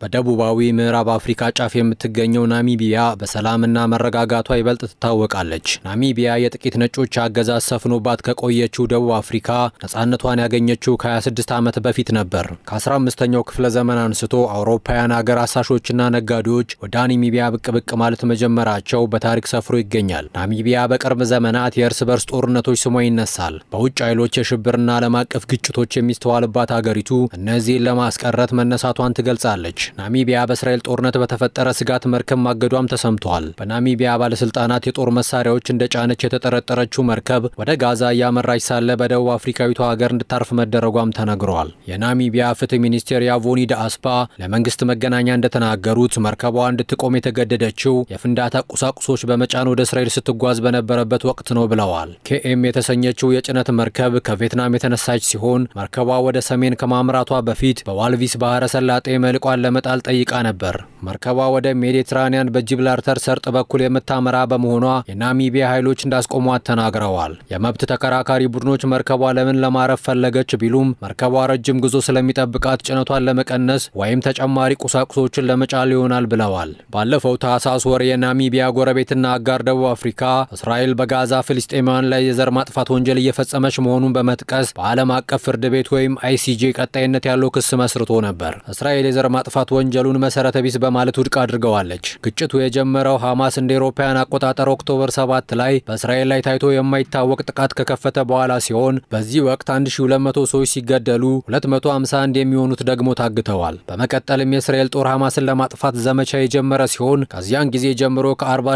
በደቡባዊ ምዕራብ አፍሪካ ጫፍ የምትገኘው ናሚቢያ በሰላምና መረጋጋቷ ይበልጥ ትታወቃለች። ናሚቢያ የጥቂት ነጮች አገዛዝ ሰፍኖባት ከቆየችው ደቡብ አፍሪካ ነፃነቷን ያገኘችው ከ26 ዓመት በፊት ነበር። ከ15ኛው ክፍለ ዘመን አንስቶ አውሮፓውያን አገር አሳሾችና ነጋዴዎች ወደ ናሚቢያ ብቅ ብቅ ማለት መጀመራቸው በታሪክ ሰፍሮ ይገኛል። ናሚቢያ በቅርብ ዘመናት የእርስ በርስ ጦርነቶች ስሟ ይነሳል። በውጭ ኃይሎች የሽብርና ዓለም አቀፍ ግጭቶች የሚስተዋልባት አገሪቱ እነዚህን ለማስቀረት መነሳቷን ትገልጻለች። ናሚቢያ በእስራኤል ጦርነት በተፈጠረ ስጋት መርከብ ማገዷም ተሰምቷል። በናሚቢያ ባለስልጣናት የጦር መሳሪያዎች እንደ ጫነች የተጠረጠረችው መርከብ ወደ ጋዛ እያመራች ሳለ በደቡብ አፍሪካዊቷ ሀገር እንድታርፍ መደረጓም ተነግሯል። የናሚቢያ ፍትህ ሚኒስቴር ያቮኒ ዳአስፓ ለመንግስት መገናኛ እንደተናገሩት መርከቧ እንድትቆም የተገደደችው የፍንዳታ ቁሳቁሶች በመጫን ወደ እስራኤል ስትጓዝ በነበረበት ወቅት ነው ብለዋል። ኬኤም የተሰኘችው የጭነት መርከብ ከቪየትናም የተነሳች ሲሆን መርከቧ ወደ ሰሜን ከማምራቷ በፊት በዋልቪስ ባህረ ሰላጤ መልቋን ለመጣል ጠይቃ ነበር። መርከቧ ወደ ሜዲትራኒያን በጂብላርተር ሰርጥ በኩል የምታመራ በመሆኗ የናሚቢያ ኃይሎች እንዳስቆሟት ተናግረዋል። የመብት ተከራካሪ ቡድኖች መርከቧ ለምን ለማረፍ ፈለገች ቢሉም መርከቧ ረጅም ጉዞ ስለሚጠብቃት ጭነቷን ለመቀነስ ወይም ተጨማሪ ቁሳቁሶችን ለመጫል ይሆናል ብለዋል። ባለፈው ታህሳስ ወር የናሚቢያ ጎረቤትና አጋር ደቡብ አፍሪካ እስራኤል በጋዛ ፍልስጤማውያን ላይ የዘር ማጥፋት ወንጀል እየፈጸመች መሆኑን በመጥቀስ በዓለም አቀፍ ፍርድ ቤት ወይም አይሲጄ ቀጣይነት ያለው ክስ መስርቶ ነበር። እስራኤል የዘር ማጥፋት ወንጀሉን መሰረተ ቢስ በማለት ውድቅ አድርገዋለች። ግጭቱ የጀመረው ሐማስ እንደ ኤሮፓውያን አቆጣጠር ኦክቶበር 7 ላይ በእስራኤል ላይ ታይቶ የማይታወቅ ጥቃት ከከፈተ በኋላ ሲሆን በዚህ ወቅት 1200 ሰዎች ሲገደሉ 251 የሚሆኑት ደግሞ ታግተዋል። በመቀጠልም የእስራኤል ጦር ሐማስን ለማጥፋት ዘመቻ የጀመረ ሲሆን ከዚያን ጊዜ ጀምሮ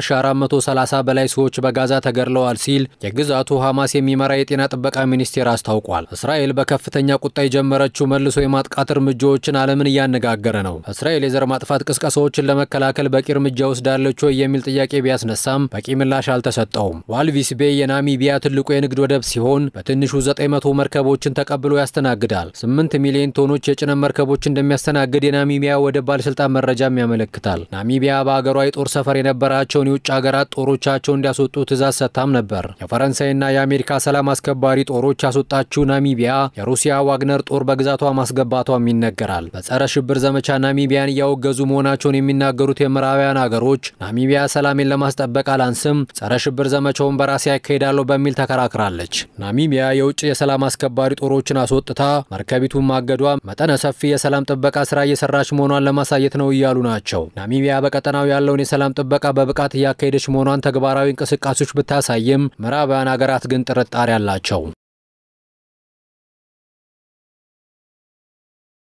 ከ40430 በላይ ሰዎች በጋዛ ተገድለዋል ሲል የግዛቱ ሐማስ የሚመራ የጤና ጥበቃ ሚኒስቴር አስታውቋል። እስራኤል በከፍተኛ ቁጣ የጀመረችው መልሶ የማጥቃት እርምጃዎችን ዓለምን እያነጋገረ ነው። እስራኤል የዘር ማጥፋት ቅስቀሳዎችን ለመከላከል በቂ እርምጃ ወስዳለች ወይ የሚል ጥያቄ ቢያስነሳም በቂ ምላሽ አልተሰጠውም። ዋልቪስ ቤይ የናሚቢያ ትልቁ የንግድ ወደብ ሲሆን በትንሹ 900 መርከቦችን ተቀብሎ ያስተናግዳል። 8 ሚሊዮን ቶኖች የጭነት መርከቦች እንደሚያስተናግድ የናሚቢያ ወደብ ባለስልጣን መረጃም ያመለክታል። ናሚቢያ በአገሯ የጦር ሰፈር የነበራቸውን የውጭ ሀገራት ጦሮቻቸው እንዲያስወጡ ትእዛዝ ሰጥታም ነበር። የፈረንሳይና የአሜሪካ ሰላም አስከባሪ ጦሮች ያስወጣችው ናሚቢያ የሩሲያ ዋግነር ጦር በግዛቷ ማስገባቷም ይነገራል። በጸረ ሽብር ዘመቻ ናሚቢያን እያወገዙ መሆናቸውን የሚናገሩት የምዕራባውያን አገሮች ናሚቢያ ሰላሜን ለማስጠበቅ አላንስም፣ ጸረ ሽብር ዘመቻውን በራሴ ያካሄዳለሁ በሚል ተከራክራለች። ናሚቢያ የውጭ የሰላም አስከባሪ ጦሮችን አስወጥታ መርከቢቱን ማገዷ መጠነ ሰፊ የሰላም ጥበቃ ስራ እየሰራች መሆኗን ለማሳየት ነው እያሉ ናቸው። ናሚቢያ በቀጠናው ያለውን የሰላም ጥበቃ በብቃት እያካሄደች መሆኗን ተግባራዊ እንቅስቃሴዎች ብታሳይም ምዕራባውያን ሀገራት ግን ጥርጣሬ አላቸው።